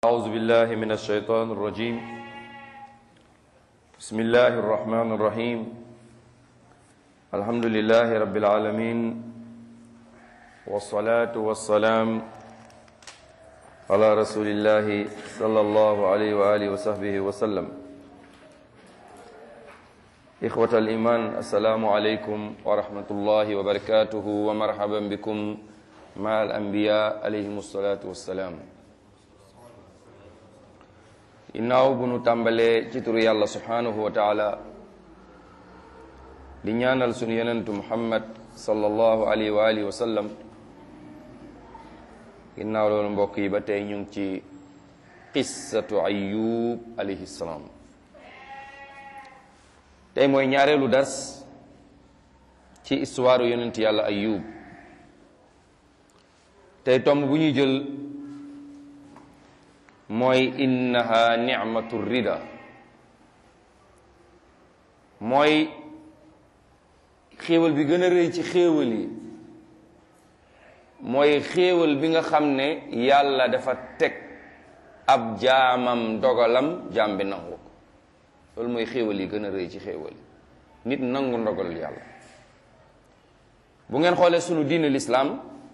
أعوذ بالله من الشيطان الرجيم بسم الله الرحمن الرحيم الحمد لله رب العالمين والصلاة والسلام على رسول الله صلى الله عليه وآله وصحبه وسلم إخوة الإيمان السلام عليكم ورحمة الله وبركاته ومرحبا بكم مع الأنبياء عليهم الصلاة والسلام ginnaaw bu nu tàmbalee ci turu yàlla subhanahu wa taala di ñaanal sunu yonentu muhammad sallallahu alayhi wa alihi wa sallam ginnaaw loolu mbokk yi ba tey ñu ngi ci qissatu ayub alayhi salaam tey mooy ñaareelu dars ci histoire yonent yàlla ayub tey tomb bu ñuy jël mooy innaha nicmatu rida mooy xéewal bi gën a rëy ci xéewal yi mooy xéewal bi nga xam ne yàlla dafa teg ab jaamam dogalam jaam bi nangu ko loolu mooy xéewal yi gën a rëy ci xéewal yi nit nangu ndogalul yàlla bu ngeen xoolee sunu diine lislaam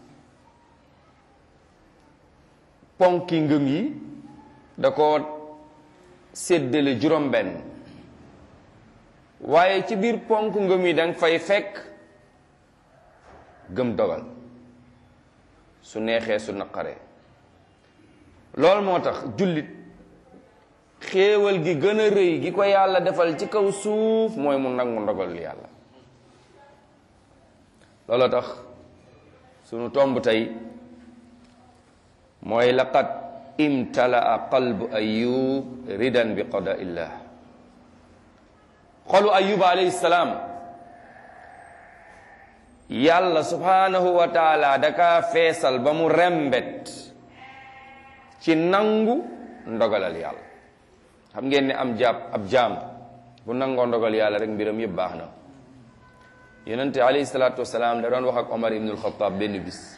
ponki ngëm yi da ko séddale juróom-benn waaye ci biir ponk ngëm yi danga fay fekk gëm dogal su neexee su naqaree loolu moo tax jullit xéewal gi gën a rëy gi ko yàlla defal ci kaw suuf mooy mu nangu ndogal yàlla looloo tax sunu tomb tey mooy laqad imtalaa qalbu ayub ridan bi qada illah xolu ayuba alayhi salaam yàlla subhanahu wa taala daka feesal ba mu rembet ci nangu ndogalal yàlla xam ngeen ne am jàpp ab jaam bu nangoo ndogal yàlla rek mbiram yëpp baax na yonente alayhi salaatu wasalaam da doon wax ak omar ibnul xataab benn bis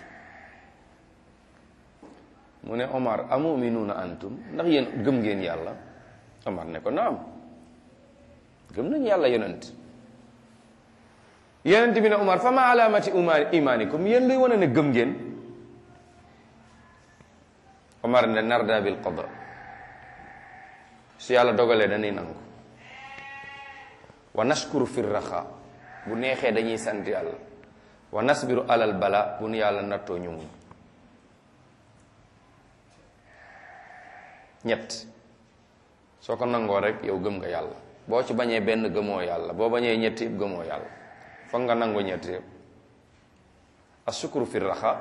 mu ne Omar amuminuuna antum ndax yéen gëm ngeen yàlla Omar ne ko naam gëm nañ yàlla yonent yonent bi ne Omar fa ma alaamati imaanikum yéen luy wane ne gëm ngeen Omar ne narda bil qada su yàlla dogalee dañuy nangu wa nashkuru fi raxa bu neexee dañuy sant yàlla wa nasbiru alal bala bu nu yàlla nattoo ñu muñ ñett soo ko nangoo rek yow gëm nga yàlla boo ci bañee benn gëmoo yàlla boo bañee ñett yëpp gëmoo yàlla foog nga nangoo ñett yëpp asukuru fi raxa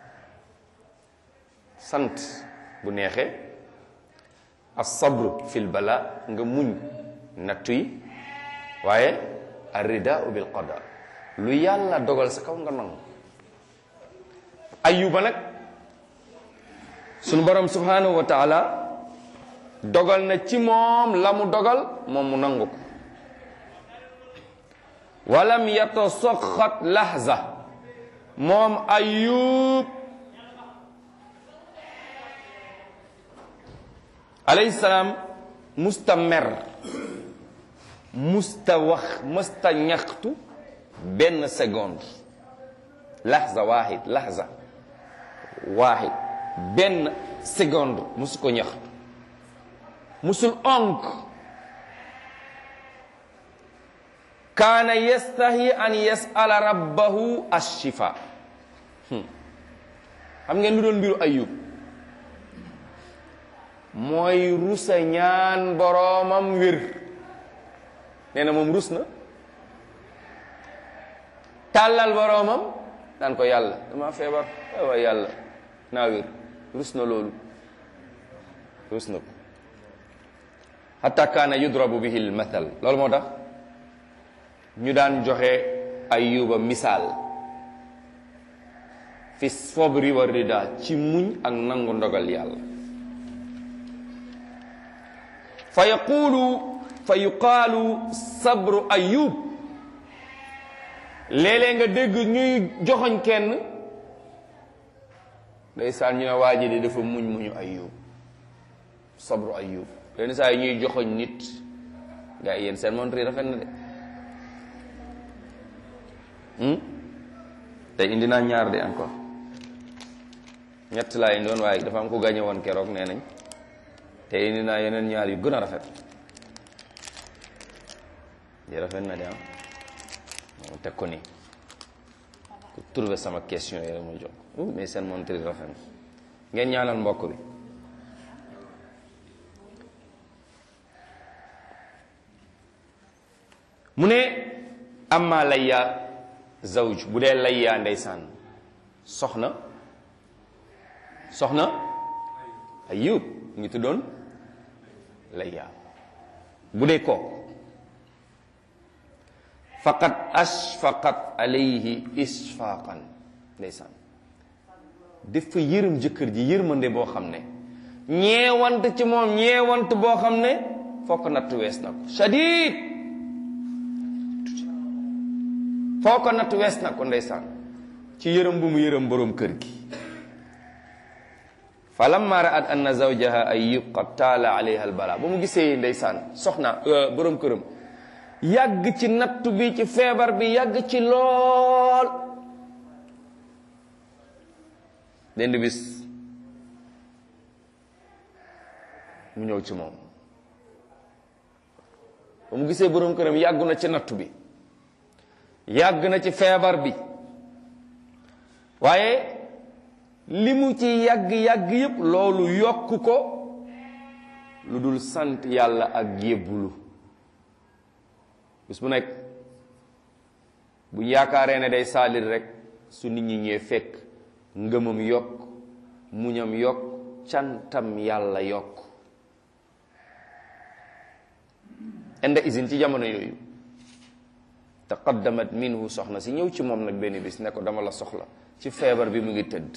sant bu neexee asabru fil bala nga muñ nattu yi waaye arrida bil qada lu yàlla dogal sa kaw nga nangu ayuba nag sunu borom subhanahu wa taala dogal na ci moom la mu dogal moom mu nangu ko walam yatasaxat lahza moom ayub alayhi salaam musta mer musta wax musta ñaxtu benn seconde lahza waahid lahza waahid benn seconde musu ko ñaxtu musul onk kaana yastahi an yasala rabbahu ashifa xam ngeen lu doon mbiru ayub mooy rusa ñaan boroomam wér nee na moom rus na tàllal boroomam daan ko yàlla dama feebar waay yàlla naa wér rus na loolu rus na ko hatta kaana yudrabu bihi l mathal loolu moo tax ñu daan joxe ayuba misaal fi sobri wa rida ci muñ ak nangu ndogal yàlla fa yaqulu fa yuqaalu sabru ayub léeg-léeg nga dégg ñuy joxoñ kenn ndeysaan ñu ne waa ji de dafa muñ muñu ayub sabru ayub yenn saa yi ñuy joxoñ nit gaa yi yéen seen montre yi rafet na de te indi naa ñaar de encore ñett laa indi woon waaye dafa am ko gañe woon keroog nee nañ te indi naa yeneen ñaar yu gën a rafet yi rafet na de am moom teg ko nii ku trouvé sama question yi rek ma jox mais seen montre yi rafet na ngeen ñaanal mbokk bi mu ne amma layya zawj bu dee layya ndeysaan soxna soxna ayub ngi tuddoon layya bu dee ko faqad ashfaqat alayhi isfaqan ndeysaan dafa yërëm jëkkër ji yërmande boo xam ne ñeewant ci moom ñeewant boo xam ne fokk natt wees na ko shadid foo ko natt wees na ko ndeysaan ci yërëm bu mu yërëm boroom kër gi fa lamma ra'at anna zawjaha ayyub qad taala alayha albala ba mu gisee ndeysaan soxna boroom këram yàgg ci nattu bi ci feebar bi yàgg ci lool dend bis mu ñëw ci moom ba mu gisee boroom këram yàggu na ci nattu bi yàgg na ci feebar bi waaye li mu ci yàgg-yàgg yépp loolu yokk ko lu dul sant yàlla ak yébbulu bis bu nekk bu yaakaaree ne day saalit rek su nit ñi ñëwee fekk ngëmam yokk muñam yokk cantam yàlla yokk inda isin ci jamono yooyu taqaddamat minhu soxna si ñëw ci moom nag benn bis ne ko dama la soxla ci feebar bi mu ngi tëdd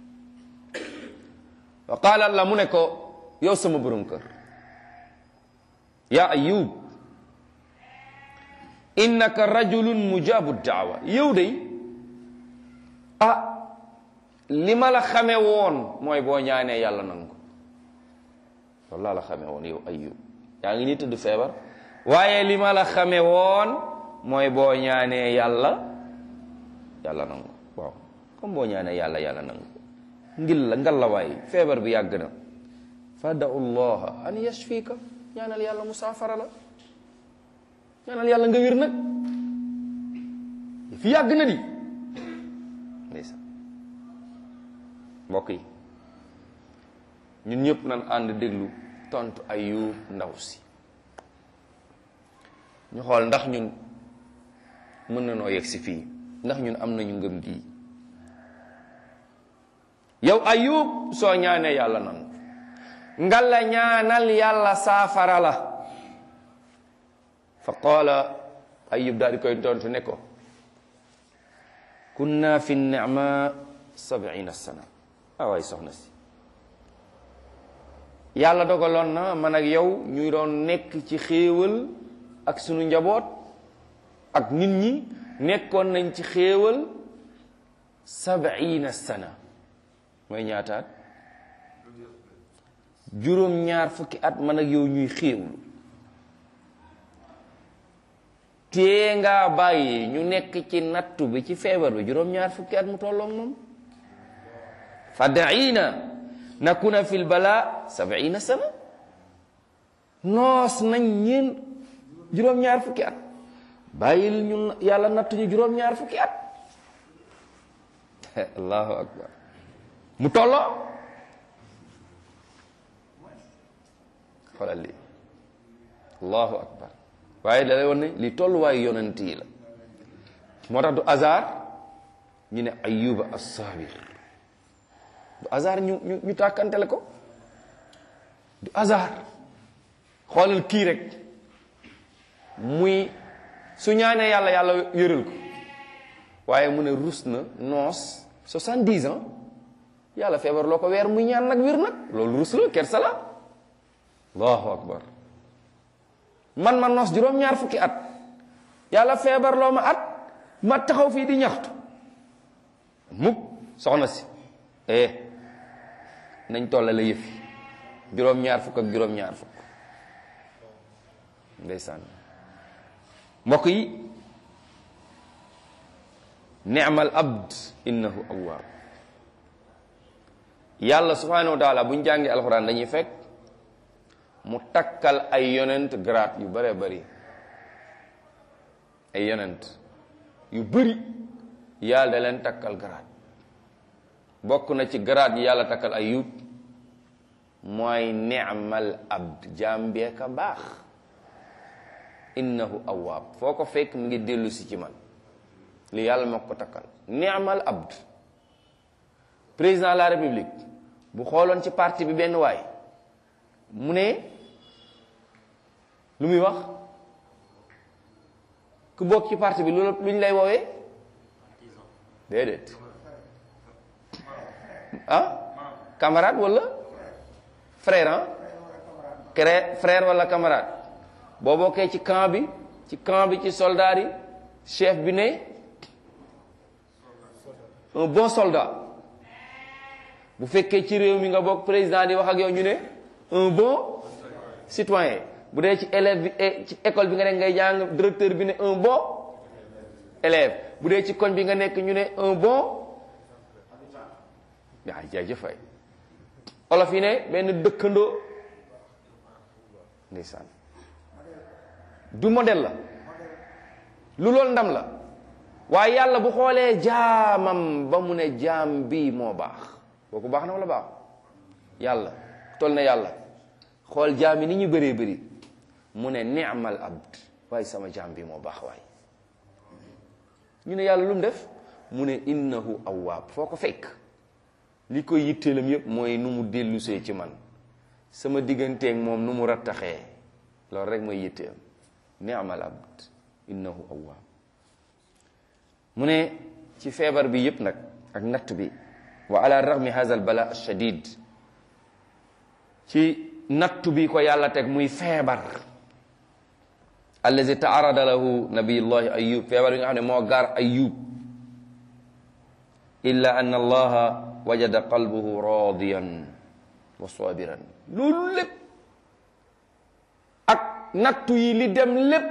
wa qaala la mu ne ko yow sama borom kër yaa ayub innaka rajulun mujabu daawa yow de ah li ma la xame woon mooy boo ñaanee yàlla nangu loolu laa la xame woon yow ayub yaa ngi nii tëdd feebar waaye li ma la xame woon mooy boo ñaanee yàlla yàlla nangu waaw comme boo ñaanee yàlla yàlla nangu ngil la ngal la waay feebar bi yàgg na fa da'u llaha an yashfika ñaanal yàlla mu saafara la ñaanal yàlla nga wér nag fi yàgg na di ndeysaan mbokk yi ñun ñëpp nan ànd déglu tontu Ayub ndaw si ñu xool ndax ñun mën na noo yegg si fii ndax ñun am nañu ngëm gii yow Ayub soo ñaanee yàlla nangu nga la ñaanal yàlla saafara la fa qaala ayub daal di koy tontu ne ko kunna fi nicma sabina sana ah waay soxna si yàlla dogaloon na man ak yow ñu doon nekk ci xéewal ak sunu njaboot ak nit ñi nekkoon nañ ci xéewal sabina sana mooy ñaataat juróom ñaar fukki at man ak yow ñuy xéewlu tee ngaa bàyyi ñu nekk ci nattu bi ci feebar bi juróom-ñaar fukki at mu tolloog moom fadaina nakuna fi lbala sabiina sana noos nañ ñeen juróom-ñaar fukki at bàyyil ñun yàlla nattu ñu juróom-ñaar fukki at allahu akbar mu tolloo xoolal lii allahu akbar waaye da lay wan ne li tolluwaayu yonent yi la moo tax du hasard ñu ne ayuba as-sabir du hasard ñu ñu ñu tàkkantele ko du hasard xoolal kii rek muy su ñaanee yàlla yàlla yëral ko waaye mu ne rus na noos soixante-dix ans yàlla feebar loo ko weer muy ñaan nag wér nag loolu rus la kersa la allahu akbar man ma noos juróom-ñaar fukki at yàlla feebar loo ma at ma taxaw fii di ñaxtu mukk soxna si eh nañ tolla la yëf yi juróom-ñaar fukk ak juróom-ñaar fukk ndeysaan mbokk yi ni'mal abd innahu awwaab yàlla subhanahu wa taala bu ñu jàngee alxuraan dañuy fekk mu takkal ay yonent grade yu bare bari ay yonent yu bari yàlla da leen takkal grade bokk na ci grade yi yàlla takkal ayub mooy ni'mal abd jaam bee ka baax innahu awwaab foo ko fekk mu ngi dellu si ci man li yàlla moo ko takkal ni'mal abd président de la république bu xooloon ci parti bi benn waay mu ne lu muy wax ku bokk ci parti bi lu lu ñu lay woowee déedéet ah camarade wala frère ah cré frère wala camarade boo bokkee ci camp bi ci camp bi ci soldat yi chef bi ne un bon soldat bu fekkee ci réew mi nga bokk président di wax ak yow ñu ne un bon citoyen bu dee ci élève bi ci école bi nga nekk ngay jàng directeur bi ne un bon élève bu dee ci koñ bi nga nekk ñu ne un bon yaa jaajëf fay olof yi ne benn dëkkandoo ndeysaan du modèle la lu loolu ndam la waaye yàlla bu xoolee jaamam ba mu ne jaam bii moo baax kooku baax na wala baax yàlla toll na yàlla xool jaam yi ni ñu bëree bëri mu ne ni'mal abd waaye sama jaam bi moo baax waay ñu ne yàlla lu mu def mu ne innahu awwaab foo ko fekk li koy yitteelam yépp mooy nu mu dellusee ci man sama digganteeg moom nu mu rattaxee loolu rek mooy yitteem ni'mal abd innahu awwaab mu ne ci feebar bi yépp nag ak natt bi wa ala raghmi hadha al bala shadid ci nattu bi ko yàlla teg muy feebar allazi taarada lahu nabiyullahi ayub feebar bi nga xam ne moo gaar ayub illa anna allaha wajada qalbuhu radiyan wa sabiran loolu lépp ak nattu yi li dem lépp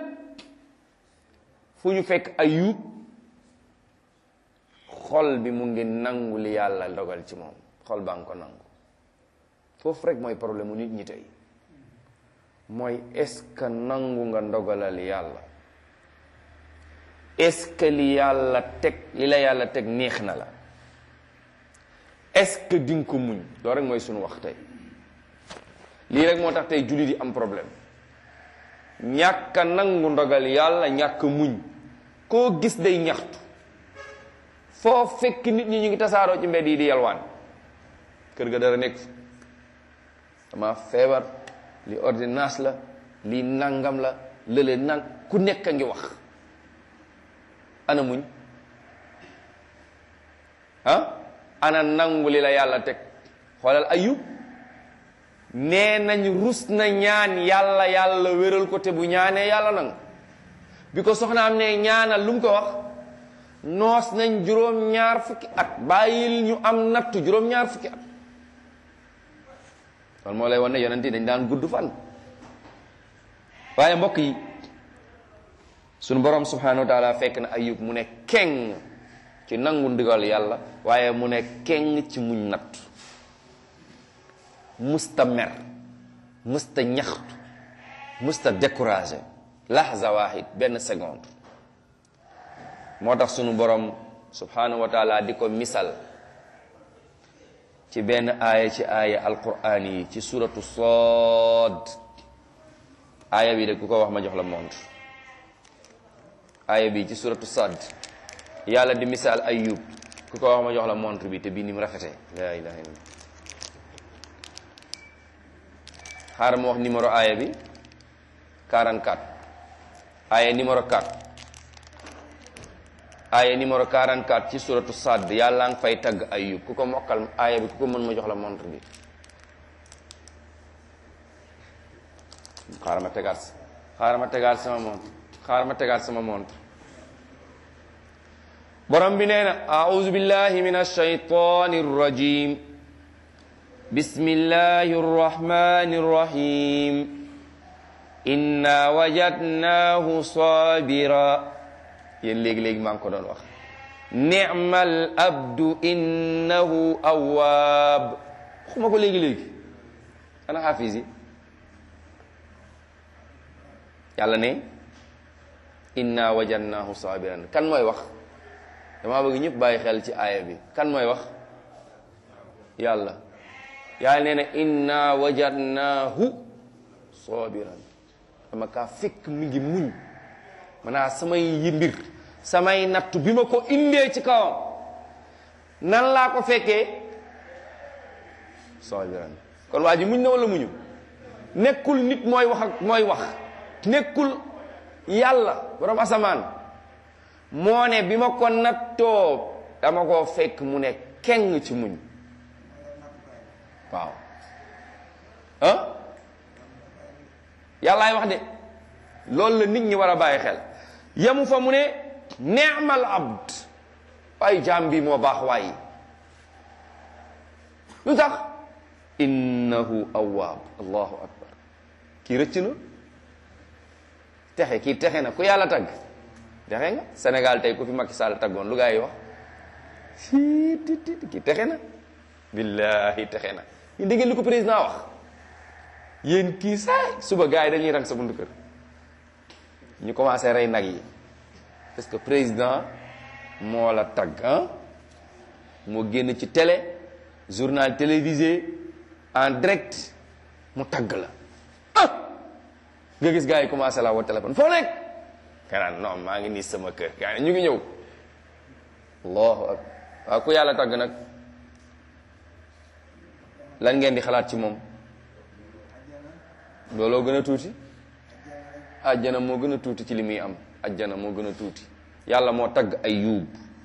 fu ñu fekk ayub xol bi mu ngi nangu li yàlla dogal ci moom xol baa ngi ko nangu foofu rek mooy problème mu nit ñi tey mooy est-ce que nangu nga ndogalal yàlla est-ce que li yàlla teg li la yàlla teg neex na la est-ce que di nga ko muñ loolu rek mooy suñu wax tey lii rek moo tax tey jullit yi am problème ñàkk a nangu ndogal yàlla ñàkk muñ koo gis day ñaxtu foo fekk nit ñi ñu ngi tasaaroo ci mbedd yi di yalwaan kër ga dara nekk dama feebar li ordonnance la lii nangam la lële nang ku nekk a ngi wax ana muñ ah ana nangu li la yàlla teg xoolal ayub nee nañ rus na ñaan yàlla yàlla wéral ko te bu ñaanee yàlla nangu bi ko soxnaam ne ñaanal lu mu ko wax noos nañ juróom-ñaar fukki at bàyyil ñu am nattu juróom-ñaar fukki at kon moo lay wan ne yonent yi dañ daan gudd fan waaye mbokk yi sunu borom subhanahu wa taala fekk na ayub mu ne keng ci nangu ndigal yàlla waaye mu ne keng ci muñ natt musta mer musta ñaxtu musta découragé lahza wahid benn seconde moo tax sunu borom subhanahu wa taala di ko misal ci benn aaya ci aaya alquran yi ci suratu Saad aaya bi de ku ko wax ma jox la montre aaya bi ci suratu Saad yàlla di misaal ayub ku ko wax ma jox la montre bi te bii ni mu rafetee la ilaha illallah xaaral ma wax numéro aaya bi 44 aaya numéro 4 aaya numéro 44 ci suratu Saad yàlla nga fay tagg ayub ku ko mokkal aaya bi ku ko mën ma jox la montre bi xaaral ma tegaat xaaral ma tegaat sama montre xaaral ma tegaat sama montre borom bi nee na auzu billahi min alshaytani arrajim bismillahi rrahmani rrahim inna wajadnahu sabira yéen léegi-léegi maa ngi ko doon wax ni'mal abdu innahu awwaab xuma ko léegi-léegi ana xaafis yi yàlla ne inna wajadnahu sabiran kan mooy wax dama bëgg ñëpp bàyyi xel ci aaya bi kan mooy wax yàlla yàlla nee na inna wajadnahu sabiran dama kaa fekk mi ngi muñ maanaam samay yi mbir samay nattu bi ma ko indee ci kawam nan laa ko fekkee sabiran kon waa ji muñ na wala muñu nekkul nit mooy wax ak mooy wax nekkul yàlla borom asamaan moo ne bi ma ko nattoo dama koo fekk mu ne keng ci muñ waaw ah yàllaay wax de loolu la nit ñi war a bàyyi xel yemu fa mu ne neemal abd ay jaam bi moo baax waayi lu tax innahu awwaab allahu akbar kii rëcc na texe kii texe na ku yàlla tagg texe nga Sénégal tey ku fi Macky Sall taggoon lu gaa yi wax sii tit tit kii texe na billahi texe na ñu dégg li ko président wax yéen kii saay suba gaa yi dañuy rang sa buntu kër ñu commencé rey nag yi parce que président moo la tagg ah moo génn ci télé journal télévisé en direct mu tagg la ah nga gis gars yi commencé la woo téléphone foo nekk kanaan non maa ngi nii sama kër gaa ñu ngi ñëw allahu akbar waaw ku yàlla tagg nag lan ngeen di xalaat ci moom looloo gën a tuuti ajjana moo gën a tuuti ci li muy am ajjana moo gën a tuuti yàlla moo tagg Ayyub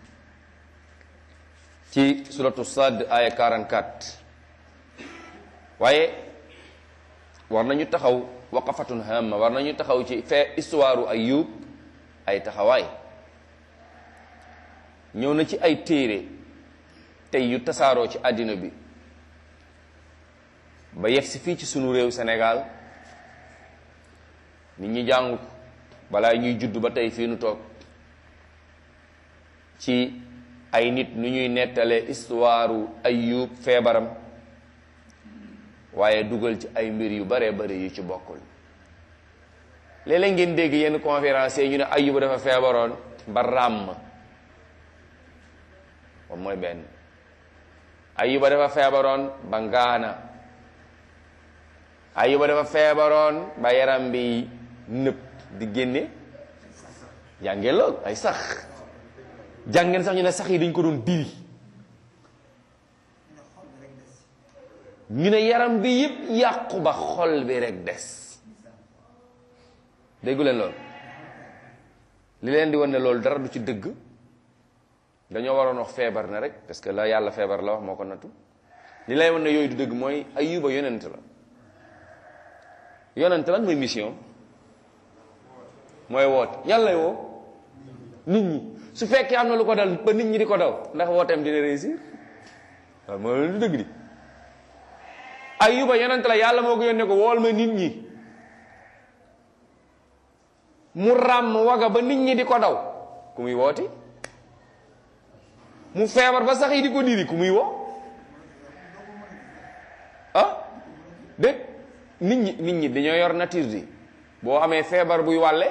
ci suratu Sad aya 44 waaye war nañu taxaw waqafatun hamma war nañu taxaw ci fee histoire Ayyub ay taxawaay ñëw na ci ay téere tey yu tasaaroo ci àddina bi ba yegg si fii ci sunu réew Sénégal nit ñi jàng ko balaa ñuy judd ba tey fii nu toog ci ay nit nu ñuy nettalee histoire Ayyub feebaram waaye dugal ci ay mbir yu bare bare yu ci bokkul léeg-léeg ngeen dégg yenn conférence yi ñu ne Ayyub dafa feebaroon ba ràmm moom mooy benn Ayyuba dafa feebaroon ba ngaana Ayyuba dafa feebaroon ba yaram bi nëb di génne jàngeen lool ay sax jàngeen sax ñu ne sax yi dañ ko doon diri ñu ne yaram bi yëpp yàqu ba xol bi rek des déggu leen loolu li leen di wan ne loolu dara du ci dëgg dañoo waroon wax feebar na rek parce que la yàlla feebar la wax moo ko nattu li lay wan ne yooyu du dëgg mooy Ayyuba yonent la yonent lan mooy mission mooy woote yàlla woo nit ñi su fekkee am na lu ko dal ba nit ñi di ko daw ndax wooteem dina réussir waaw mooy lu dëgg di Ayyuba yonent la yàlla moo ko yónnee ko wool ma nit ñi mu ràmm waga ba nit ñi di ko daw ku muy wooti mu feebar ba sax yi di ko diri ku muy woo ah dégg nit ñi nit ñi dañoo yor nature di boo amee feebar buy wàlle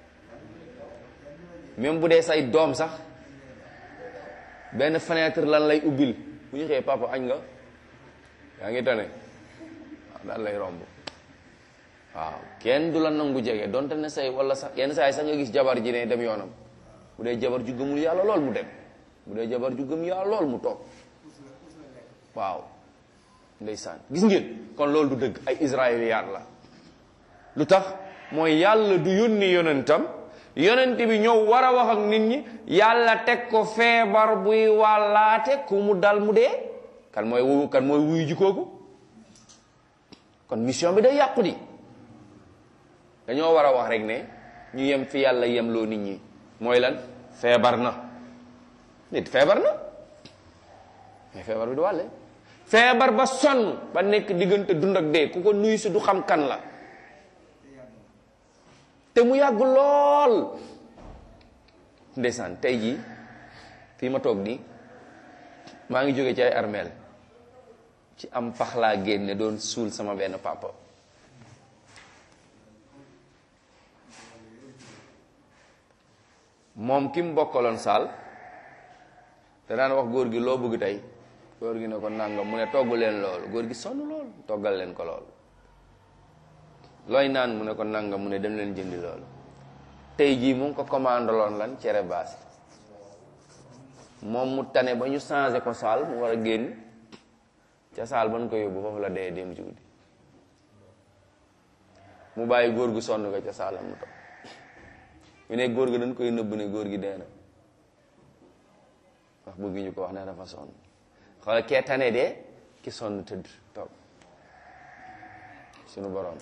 même bu dee say doom sax benn fenêtre lan lay ubbil bu ñu xëyee papa añ nga yaa ngi tane waaw daal lay romb waaw kenn du la nangu jege donte ne say wala sax yenn saa yi sax nga gis jabar ji ne dem yoonam bu dee jabar ju gëmul yàlla lool mu dem bu dee jabar ju gëm yàlla lool mu toog waaw ndeysaan gis ngeen kon loolu du dëgg ay israéliyaat la lu tax mooy yàlla du yónni yonentam yonent bi ñëw war a wax ak nit ñi yàlla teg ko feebar buy wàllaate ku mu dal mu dee kan mooy wu kan mooy wuyu ji kooku kon mission bi day yàqu di dañoo war a wax rek ne ñu yem fi yàlla yem loo nit ñi mooy lan feebar na nit feebar na mais feebar bi du wàlle feebar ba sonn ba nekk diggante dund ak dee ku ko nuyu si du xam kan la te mu yàgg lool ndeysaan tey jii fii ma toog nii maa ngi jóge ci ay armeel ci am pax laa génne doon suul sama benn papa moom ki mu bokkaloon saal te daan wax góor gi loo bëgg tey góor gi ne ko nangam mu ne togg leen loolu góor gi sonn lool toggal leen ko loolu looy naan mu ne ko nangam mu ne dem leen jëndi loolu tey jii mu ngi ko commandaloon lan cere baas moom mu tane ba ñu changé ko saal mu war a génn ca saal ba ñu ko yóbbu foofu la dee dem ci guddi mu bàyyi góor gu sonn ko ca saalam mu toog ñu ne góor gi dañ koy nëbb ne góor gi dee na wax bëgg ñu ko wax ne dafa sonn xoolal kee tane de ki sonn tëdd toog sunu borom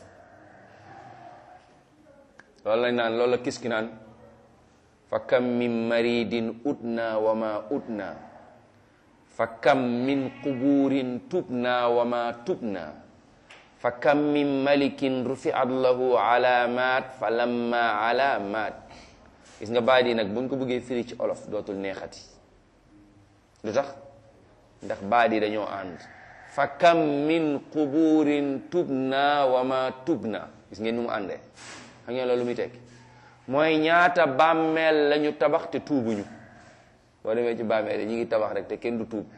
loolu lañ naan loolu la kis ki naan fa kam min maridin utna wa ma utna fa kam min quburin tubna wa ma tubna fa kam min malikin rufiat lahu alamat fa lamma alamat gis nga baat yi nag buñ ko bëggee firi ci olof dootul neexati lu tax ndax baat yi dañoo ànd fa kam min quburin tubna wa ma tubna gis ngeen nu mu àndee xam ngeen loolu muy tekki mooy ñaata bàmmeel lañu tabax te tuubuñu boo demee ci bàmmeel yi ñu ngi tabax rek te kenn du tuub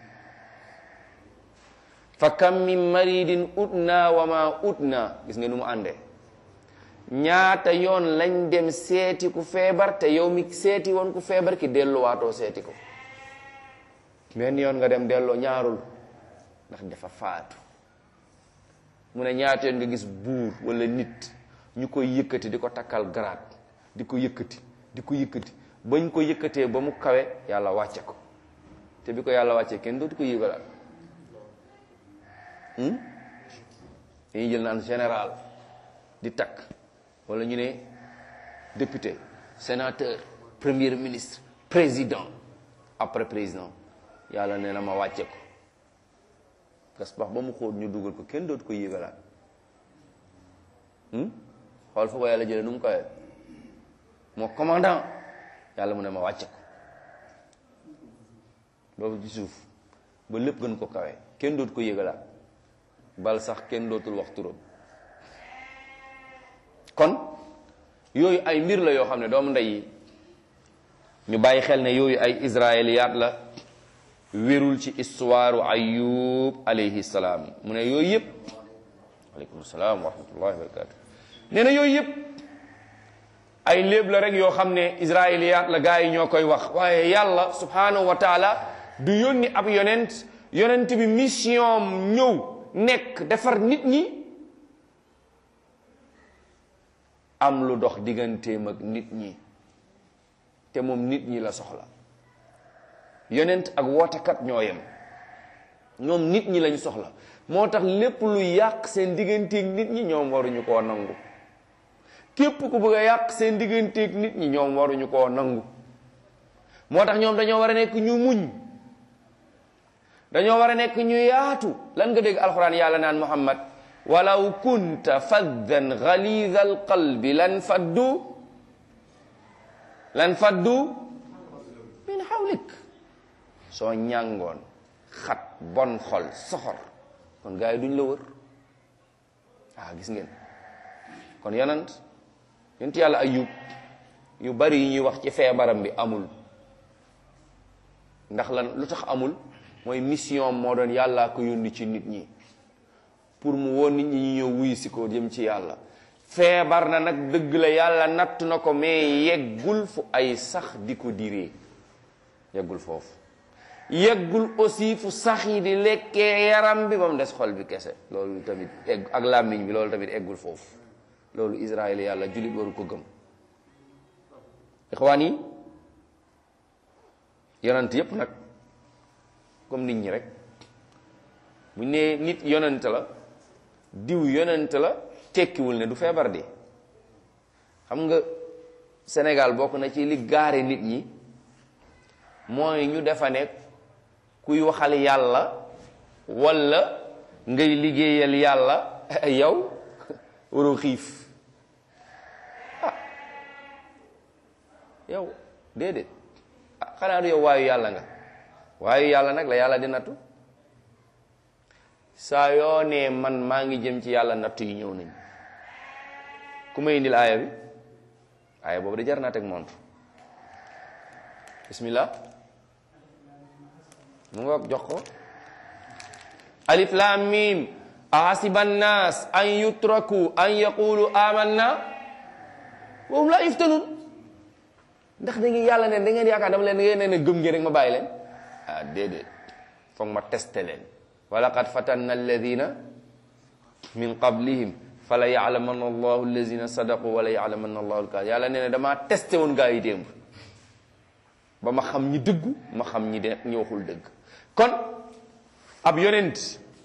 fa kam min maridin utna wa ma utna gis nga nu mu àndee ñaata yoon lañ dem seeti ku feebar te yow mi seeti woon ku feebar ki delluwaatoo seeti ko benn yoon nga dem delloo ñaarul ndax dafa faatu mu ne ñaata yoon nga gis buur wala nit ñu koy yëkkati di ko takkal garaat di ko yëkkati di ko yëkkati bañ ko yëkkatee ba mu kawe yàlla wàcce ko te bi ko yàlla wàccee kenn dootu ko yëgalaat dañuy jël naan général di takk wala ñu ne député sénateur premier ministre président après président yàlla nee na ma wàcce ko gas bax ba mu xóot ñu dugal ko kenn dootu ko yëgalaat xool fa ko yàlla jëlee nu mu koy moo commandant yàlla mu ne ma wàcce ko boobu ci suuf ba lépp gën ko kawe kenn dootu ko yëgalaat bal sax kenn dootul wax turam kon yooyu ay mbir la yoo xam ne doomu ndey yi ñu bàyyi xel ne yooyu ay israéliyaat la wérul ci histoire ayub alayhi salaam mu ne yooyu yëpp aleykum salaam wa rahmatullahi wa barakatu nee na yooyu yëpp ay léeb la rek yoo xam ne israéliyaat la gaa yi ñoo koy wax waaye yàlla subhanahu wa taala du yónni ab yonent yonent bi mission ñëw nekk defar nit ñi am lu dox digganteem ak nit ñi te moom nit ñi la soxla yonent ak wootekat ñoo yem ñoom nit ñi lañu soxla moo tax lépp lu yàq seen digganteeg nit ñi ñoom waruñu koo nangu képp ku bëgg a yàq seen digganteeg nit ñi ñoom waruñu koo nangu moo tax ñoom dañoo war a nekk ñu muñ dañoo war a nekk ñu yaatu lan nga dégg alxuraan yàlla naan muhammad walaw kunta faddan ghalidha alqalbi lan faddu lan faddu min hawlik soo ñàngoon xat bon xol soxor kon gars yi duñ la wër ah gis ngeen kon yonent yonent yàlla ayub yu bari yi ñuy wax ci feebaram bi amul ndax lan lu tax amul mooy mission moo doon yàllaa ko yónni ci nit ñi pour mu woon nit ñi ñu ñëw wuyu si ko jëm ci yàlla feebar na nag dëgg la yàlla natt na ko mais yeggul fu ay sax di ko diree yeggul foofu yeggul aussi fu sax yi di lekkee yaram bi ba mu des xol bi kese loolu tamit egg ak làmmiñ bi loolu tamit eggul foofu loolu Israël yàlla jullit waru ko gëm ixwaan yi yonent yépp nag comme nit ñi rek bu nee nit yonent la diw yonent la tekkiwul ne du feebar di xam nga Sénégal bokk na ci li gaare nit ñi mooy ñu defa ne kuy waxal yàlla walla ngay liggéeyal yàlla yow waroo xiif ah yow déedéet ah xanaa du yow waayu yàlla nga waayu yàlla nag la yàlla di nattu saa yoo nee man maa ngi jëm ci yàlla nattu yi ñëw nañ ku may indil aaya bi aaya boobu de jar naa teg montre bismillah mu ngoog jox ko alif lam mim ahasiba nnas an yutraku an yaqulu amanna wa hum la yuftanun ndax da ngeen yàlla ne da ngeen yaakaar dama leen da ngeen ne ne gëm ngeen rek ma bàyyi leen ah déedéet foog ma testé leen wa laqad fatanna alladina min qablihim fala yalamanna allahu alladina sadaqu wala yalamanna allahu alkaadi yàlla nee na damaa testé woon gaa yi démb ba ma xam ñi dëggu ma xam ñi de ñi waxul dëgg kon ab yonent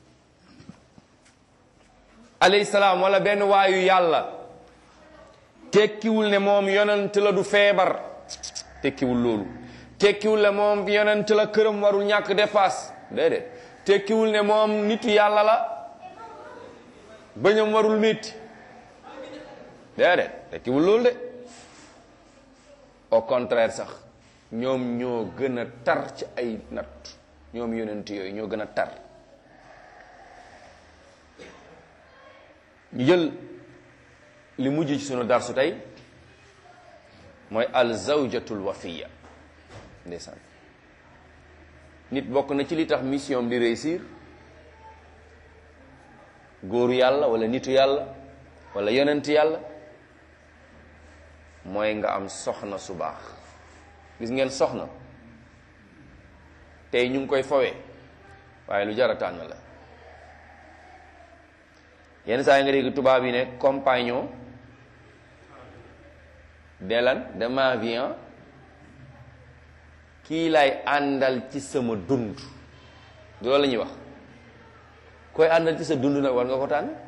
alayhi salaam wala benn waayu yàlla tekkiwul ne moom yonent la du feebar tekkiwul loolu tekkiwul ne moom yonent la këram warul ñàkk dépasse déedéet tekkiwul ne moom nitu yàlla la bañam warul métti déedéet tekkiwul loolu de au contraire sax ñoom ñoo gën a tar ci ay natt ñoom yonent yooyu ñoo gën a tar ñu jël li mujj ci sunu darsu tey mooy al zawjatul wafiya ndeysaan nit bokk na ci li tax mission di réussir góoru yàlla wala nitu yàlla wala yonent yàlla mooy nga am soxna su baax gis ngeen soxna tey ñu ngi koy fawee waaye lu jar a tànn la yenn saa yi nga dégg tubaab yi ne compagnon de lan de ma vie kii lay àndal ci sama dund du loolu la ñuy wax koy àndal ci sa dund nag war nga ko tànn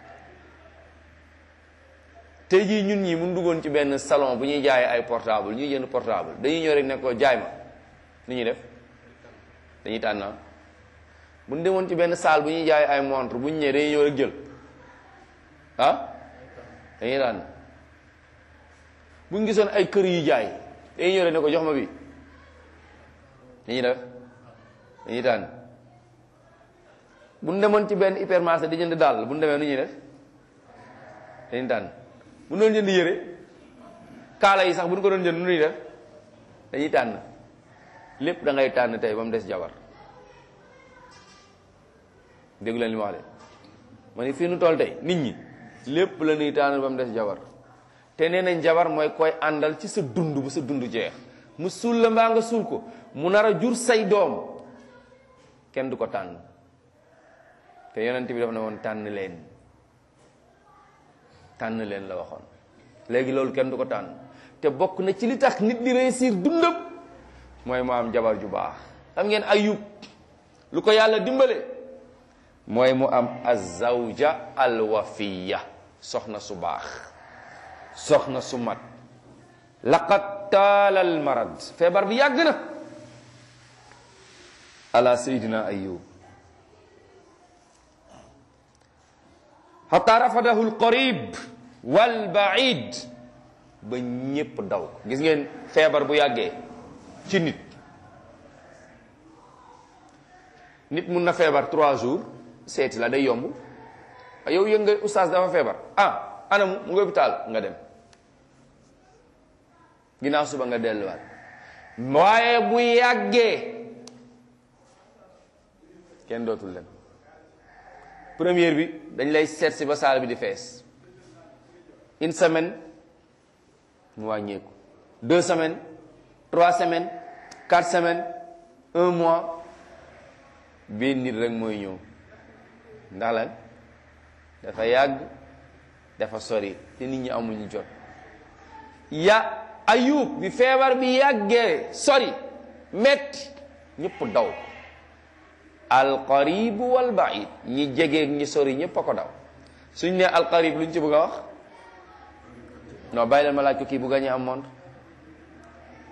tey jii ñun ñi mun duggoon ci benn salon bu ñuy jaayee ay portable ñuy jënd portable dañuy ñëw rek ne ko jaay ma ni ñuy def dañuy tànn bu ñu demoon ci benn salle bu ñuy jaayee ay montre bu ñu ñëwee dañuy ñëw rek jël ah dañuy tànn bu ñu gisoon ay kër yu jaay dañuy ñëw rek ne ko jox ma bi dañuy def dañuy tànn bu ñu demoon ci benn hypermarché di jënd daal bu ñu demee nu ñuy def dañuy tànn bu ñu doon jënd yére kaala yi sax bu ñu ko doon jënd nu ñuy def dañuy tànn lépp da ngay tànn tey ba mu des jabar dégg leen li ma wax de ma ni fii nu toll tey nit ñi lépp la ñuy tànn ba mu des jabar te nee nañ jabar mooy koy àndal ci sa dund bu sa dund jeex mu suul la mbaa nga suul ko mu nar a jur say doom kenn du ko tànn te yonent bi dafa ne woon tànn leen tànn leen la waxoon léegi loolu kenn du ko tànn te bokk na ci li tax nit di réussir dundam mooy mu am jabar ju baax xam ngeen ayub lu ko yàlla dimbale mooy mu am azawja alwafiya soxna su baax soxna su mat laqad taalal marad feebar bi yàgg na ala sayidina ayub xata rafadahu alqarib walbaid ba ñépp daw gis ngeen feebar bu yàggee ci nit nit mun na feebar trois jours seeti la day yomb yow yëg nga oustaz dafa feebar ah anamu mu ngi hôpital nga dem ginnaaw suba nga delluwaat waaye bu yàggee kenn dootul dem première bi dañ lay seet si ba saal bi di fees une semaine mu wàññeeku deux semaines trois semaines quatre semaines un mois benn nit rek mooy ñëw ndax lan dafa yàgg dafa sori te nit ñi amuñu jot ya ayub bi feebar bi yàggee sori metti ñëpp daw alqaribu wal baid ñi jegeeg ñi sori ñëpp a ko daw suñ ne alqarib luñ ci bëgg a wax non bàyyi leen ma laaj ko kii bu gañee am montre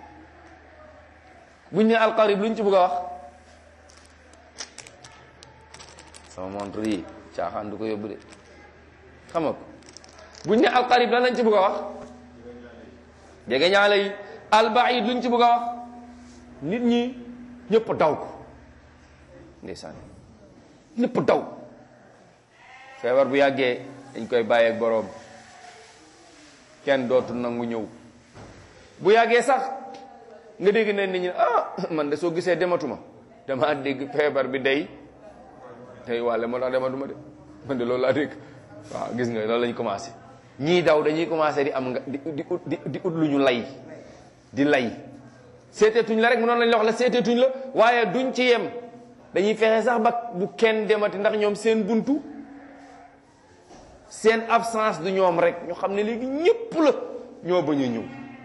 buñ ne alqarib luñ ci bëgg a wax sama montre yi caaxaan du ko yóbbu de xam nga ko buñ ne alqarib lan lañ ci bëgg a wax jege ñaale yi albaid luñ ci bëgg a wax nit ñi ñëpp daw ko ndeysaan ñëpp daw feebar bu yàggee dañ koy bàyyeeg boroom kenn dootu nangu ñëw bu yàggee sax nga dégg ne nit ñi ah man de soo gisee dematuma dama dégg feebar bi day tey wàlle moo tax dematuma de man de loolu laa dégg waaw gis nga loolu lañ commencé ñii daw dañuy commencé di am nga di di ut di di ut lu ñu lay di lay seeteetuñ la rek mu noonu lañ la wax la seeteetuñ la waaye duñ ci yem dañuy fexe sax ba bu kenn demati ndax ñoom seen buntu seen absence du ñoom rek ñu xam ne léegi ñépp la ñoo bañ a ñëw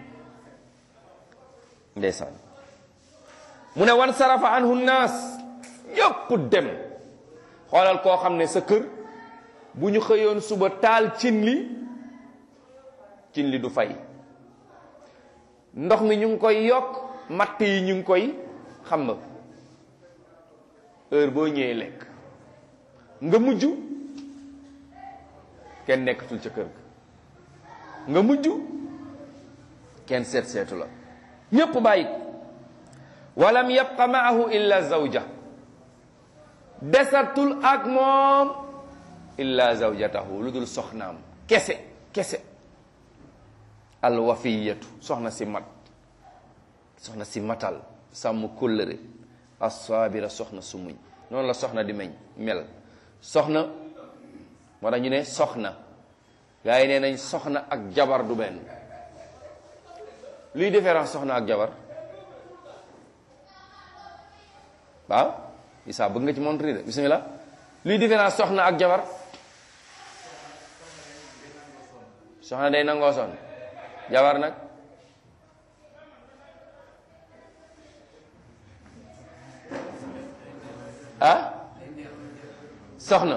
ndeysaan mu ne wan sarafa anhu naas ñëpp dem xoolal koo xam ne sa kër bu ñu xëyoon suba taal cin li cin li du fay ndox mi ñu ngi koy yokk matt yi ñu ngi koy xam nga heure boo ñëwee lekk nga mujj kenn nekkatul ca kër ga nga mujj kenn seet seetu la ñépp bàyyi ko walam yabqa maahu illa zawja desatul ak moom illa zawjatahu lu dul soxnaam kese kese alwafiyatu soxna si mat soxna si matal sàmm kóllëre assaabira soxna su muñ noonu la soxna di meñ mel soxna moo tax ñu ne soxna gaa yi nee nañ soxna ak jabar du benn luy différence soxna ak jabar waaw Isa bëgg nga ci montre de bismillah luy différence soxna ak jabar soxna day nangoo son jabar nag ah soxna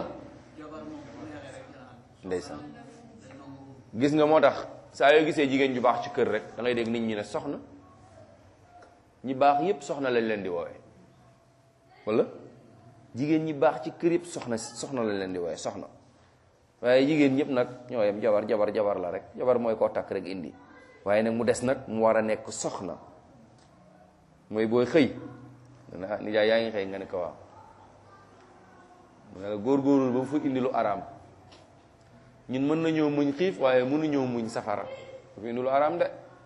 ndeysaan gis nga moo tax saa yoo gisee jigéen ju baax ci kër rek da ngay dégg nit ñi ne soxna ñi baax yépp soxna lañ leen di woowee wala jigéen ñi baax ci kër yépp soxna soxna lañ leen di woowee soxna waaye jigéen ñëpp nag ñoo yem jabar jabar jabar la rek jabar mooy koo takk rek indi waaye nag mu des nag mu war a nekk soxna mooy booy xëy dana nijaay yaa ngi xëy nga ne ko waaw mu ne la góorgóorlu ba mu fa indi lu araam ñun mën nañoo muñ xiif waaye mënuñoo muñ safara ba fa indi lu araam de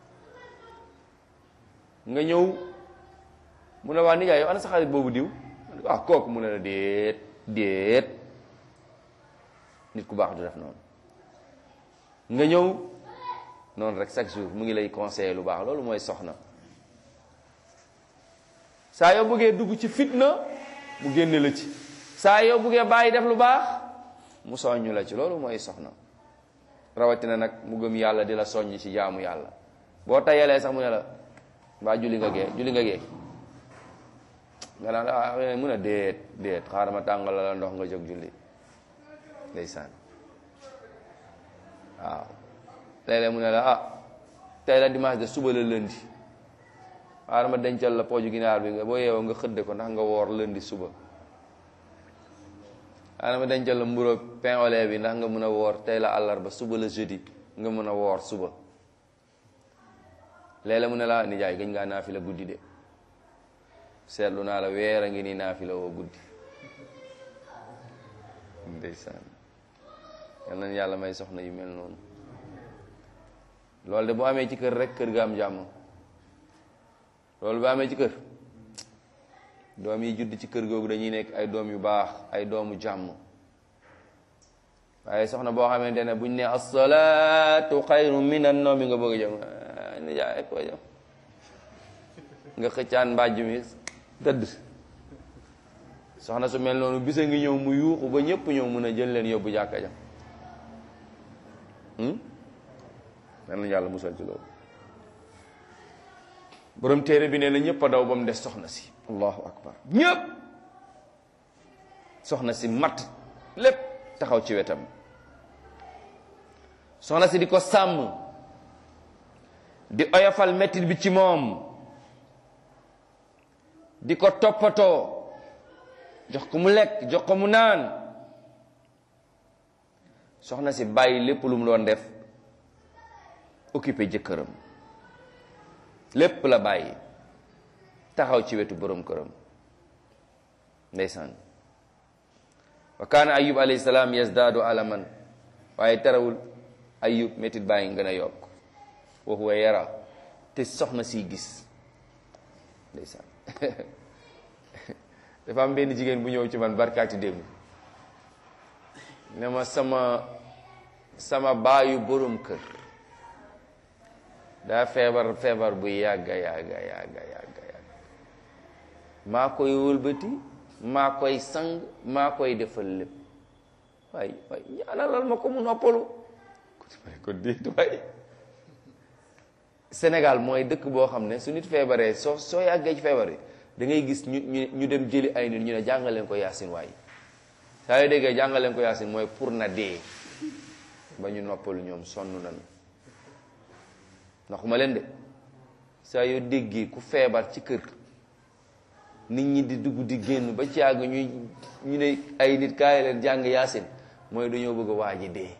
nga ñëw mu ne waa nijaay yow ana sa xarit boobu diw ah kooku mu ne la déet déet nit ku baax du def noonu nga ñëw noonu rek chaque jour mu ngi lay conseiller lu baax loolu mooy soxna saa yoo bëggee dugg ci fitna mu génne la ci saa yoo bëggee bàyyi def lu baax mu soññu la ci loolu mooy soxna rawatina nag mu gëm yàlla di la soññ ci jaamu yàlla boo tayalee sax mu ne la mbaa julli nga gee julli nga gee nga naan ah mun a déet déet xaaral ma tàngal la ndox nga jóg julli ndeysaan waaw léeg-léeg mu ne la ah tey la dimanche de suba la lundi xaaral ma dencal la pooju ginaar bi nga boo yeewoo nga xëdde ko ndax nga woor lundi suba xaaral ma dencal la mburu pain au lait bi ndax nga mën a woor tey la àllarba suba la jeudi nga mën a woor suba léeg-léeg mu ne la nijaay gëj ngaa naafi la guddi de seetlu naa la weer a ngi nii naafi la woo guddi ndeysaan yal nañu yàlla may soxna yu mel noonu loolu de bu amee ci kër rek kër ga am jàmm loolu bu amee ci kër doom yi judd ci kër googu dañuy nekk ay doom yu baax ay doomu jàmm waaye soxna boo xamante ne buñ ne asalaatu xayru min an nawmi nga bëgg a jëm ni jaay ko jëm nga xëccaan mbàjj mi tëdd soxna su mel noonu bisa ngi ñëw mu yuuxu ba ñëpp ñëw mun a jël leen yóbbu jàkka ja nan la yàlla musal ci loolu borom téere bi nee na ñëpp a daw ba mu des soxna si allahu akbar ñëpp soxna si mat lépp taxaw ci wetam soxna si di ko sàmm di oyofal mettit bi ci moom di ko toppatoo jox ko mu lekk jox ko mu naan soxna si bàyyi lépp lu mu doon def occupé jëkkëram lépp la bàyyi taxaw ci wetu borom këram ndeysaan wa kaana ayub alayhi salaam yazdaadu alaman waaye tarawul ayub métit baa ngi gën a yokk wa huwa yara te soxna si gis ndeysaan dafa am benn jigéen bu ñëw ci man barkaati démb ne ma sama sama baayu borom kër daa feebar feebar bu yàgga yàgga yàgga yàgga yàgga maa koy wëlbati maa koy sang maa koy defal lépp waay waay ñaanalal ma ko mu noppalu ko déet waay Sénégal mooy dëkk boo xam ne su nit feebaree soo soo yàggee ci feebar yi da ngay gis ñu ñu ñu dem jëli ay nit ñu ne jàngaleen ko yaasin waay saa yoo déggee jàngaleen ko yaasin mooy pour na dee ba ñu noppalu ñoom sonn nañu ndaxuma leen de saa yoo déggee ku feebar ci kër nit ñi di dugg di génn ba ci yàgg ñuy ñu ne ay nit kaay leen jàng yaasin mooy dañoo bëgg a waaji dee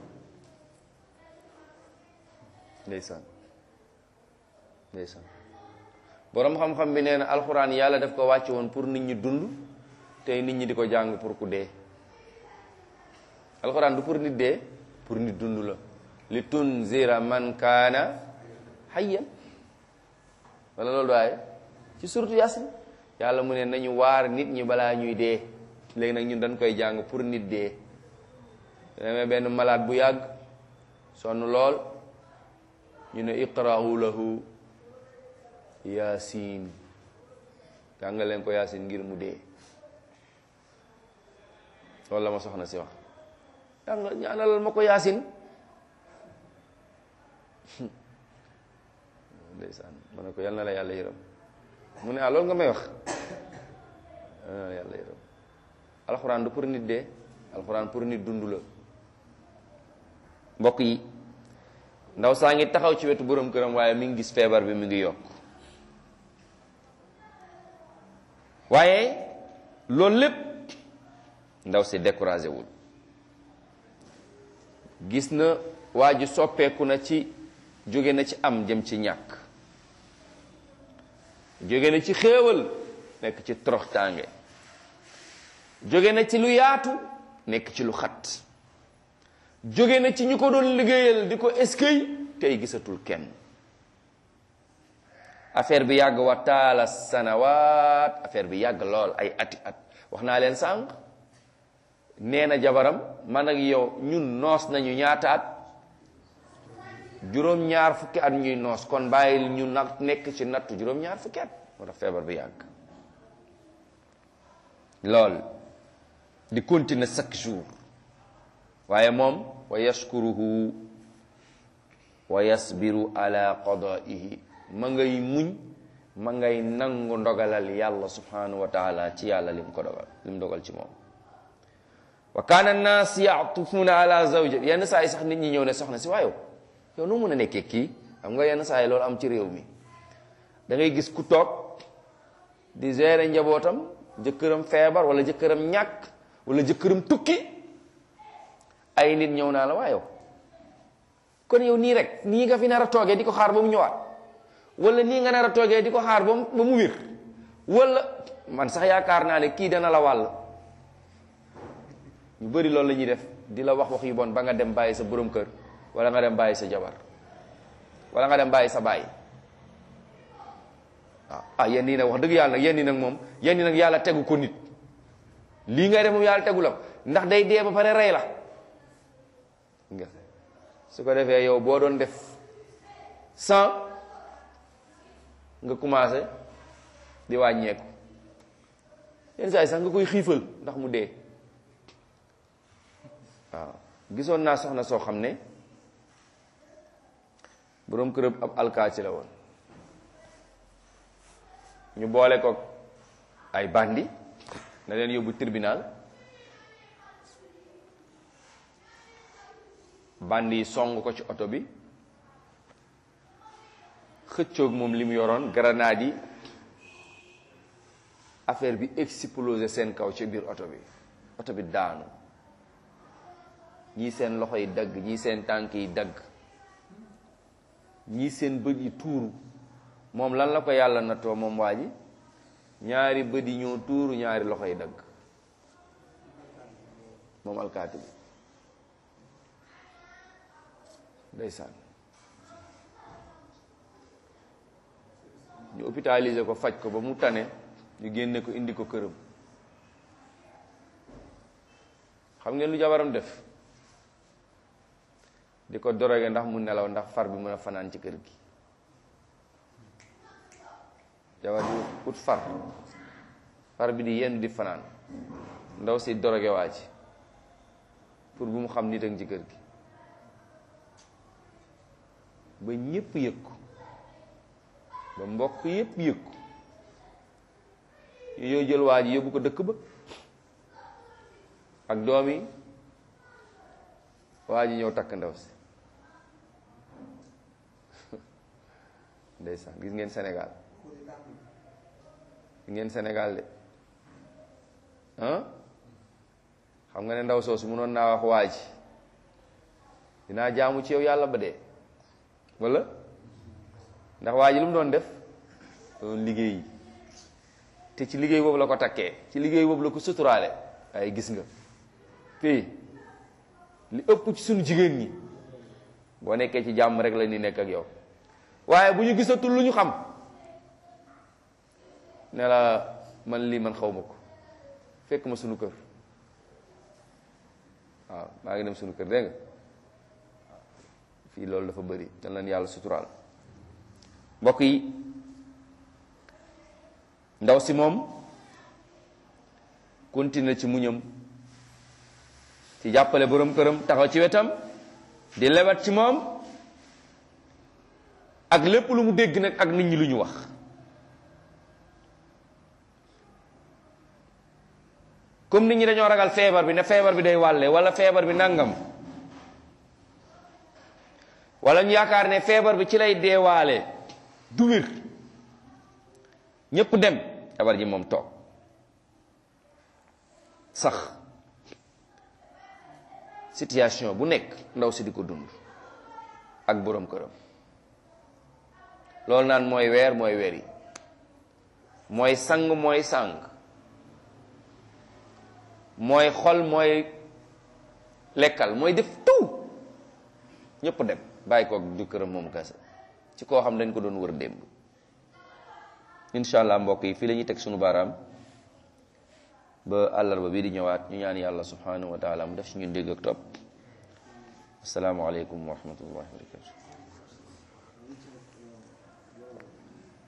ndeysaan ndeysaan boroom xam-xam bi nee na alxuraan yàlla daf ko wàcce woon pour nit ñi dund tey nit ñi di ko jàng pour ku dee alxuraan du pour nit dee pour nit dund la li tunzira man kaana hayyan wala loolu waaye ci suratu yasin yàlla mu ne nañu waar nit ñi balaa ñuy dee léegi nag ñun dañ koy jàng pour nit dee demee benn malade bu yàgg sonn lool ñu ne iqra'u lahu yaasin jàngal leen ko yaasin ngir mu dee loolu la ma soxna si wax jàngal ñaanalal ma ko yaasin ndeysaan ma ne ko yal na la yàlla yërëm mu ne ah loolu nga may wax yal na la yàlla yërëm alxuraan du pour nit dee alxuraan pour nit dund la mbokk yi ndaw saa ngi taxaw ci wetu borom këram waaye mi ngi gis feebar bi mi ngi yokk waaye loolu lépp ndaw si découragé wul gis na waa ji soppeeku na ci jóge na ci am jëm ci ñàkk jóge na ci xéewal nekk ci toroxtaange jóge na ci lu yaatu nekk ci lu xat jóge na ci ñu ko doon liggéeyal di ko eskay tey gisatul kenn affaire bi yàgg wa taala sanawaat affaire bi yàgg lool ay ati at wax naa leen sànq nee na jabaram man ak yow ñun noos nañu ñaata at juróom-ñaar fukki at ñuy noos kon bàyyil ñu nag nekk ci nattu juróom-ñaar fukki at moo tax feebar bi yàgg lool di continuer chaque jour waaye moom wa yashkuruhu wa yasbiru ala qadaihi ma ngay muñ ma ngay nangu ndogalal yàlla subhanahu wa taala ci yàlla lim ko dogal lim dogal ci moom wa kaana annaas yaatufuuna ala zawja yenn saa yi sax nit ñi ñëw ne soxna si waayow yow nu mun a nekkee kii xam nga yenn saa yi loolu am ci réew mi da ngay gis ku toog di gérer njabootam jëkkëram feebar wala jëkkëram ñàkk wala jëkkëram tukki ay nit ñëw naa la waayow kon yow nii rek nii nga fi nar a toogee di ko xaar ba mu ñëwaat wala nii nga nar a toogee di ko xaar ba mu ba mu wér wala man sax yaakaar naa ne kii dana la wàll ñu bëri loolu la ñuy def di la wax wax yu bon ba nga dem bàyyi sa borom kër wala nga dem bàyyi sa jabar wala nga dem bàyyi sa baay waaw ah yéen nii nag wax dëgg yàlla nag yéen nii nag moom yéen nii nag yàlla tegu ko nit lii ngay def moom yàlla tegu la ko ndax day dee ba pare rey la nga su ko defee yow boo doon def cent nga commencé di wàññeeku yenn saa yi sax nga koy xiifal ndax mu dee waaw gisoon naa soxna soo xam ne boroom këram ab alkaati la woon ñu boole ko ay bandi na leen yóbbu tribunal bandi yi song ko ci oto bi xëccoog moom li mu yoroon grenade yi affaire bi explosé seen kaw ci biir oto bi oto bi daanu ñii seen loxo yi dagg ñii seen tànk yi dagg ñii seen bët yi tuuru moom lan la ko yàlla nattoo moom waa ji ñaari bët yi ñoo tuuru ñaari loxo yi dagg moom alkaati bi ndeysaan ñu hôpitalisé ko faj ko ba mu tane ñu génne ko indi ko këram xam ngeen lu jabaram def di ko doroge ndax mu nelaw ndax far bi mën a fanaan ci kër gi jabar bi ut far far bi di yenn di fanaan ndaw si doroge waa ci pour bu mu xam nit ak ci kër gi ba ñépp yëg ko ba mbokk yépp yëg ko ñu yoo jël waa ji yóbbu ko dëkk ba ak doom yi waa ji ñëw takk ndaw si ndeysaan gis ngeen Sénégal gis ngeen Sénégal de ah xam nga ne ndaw soosu mënoon naa wax waa ji dinaa jaamu ci yow yàlla ba dee wala ndax waa ji lu mu doon def doon liggéey te ci liggéey boobu la ko takkee ci liggéey boobu la ko suturaale waaye gis nga fii li ëpp ci suñu jigéen ñi boo nekkee ci jàmm rek la ni nekk ak yow waaye bu ñu gisatul lu ñu xam ne la man lii man xaw ma ko fekk ma sunu kër waaw maa ngi dem sunu kër dégg nga fii loolu dafa bëri te lan yàlla suturaal mbokk yi ndaw si moom continue ci muñam ci jàppale borom këram taxaw ci wetam di lewat ci moom ak lépp lu mu dégg nag ak nit ñi lu ñu wax comme nit ñi dañoo ragal feebar bi ne feebar bi day wàlle wala feebar bi nangam wala ñu yaakaar ne feebar bi ci lay deewaale du wér ñépp dem jabar ji moom toog sax situation bu nekk ndaw si di ko dund ak boroom këram loolu naan mooy weer mooy weer yi mooy sang mooy sang mooy xol mooy lekkal mooy def tout ñépp dem bàyyi ko du këram moom kese ci koo xam dañ ko doon wër démb incha allah mbokk yi fii la ñuy teg sunu baaraam ba àllarba bii di ñëwaat ñu ñaan yàlla subhanahu wa taala mu def si ñun dégg ak topp asalaamaaleykum wa rahmatullahi wa barakatu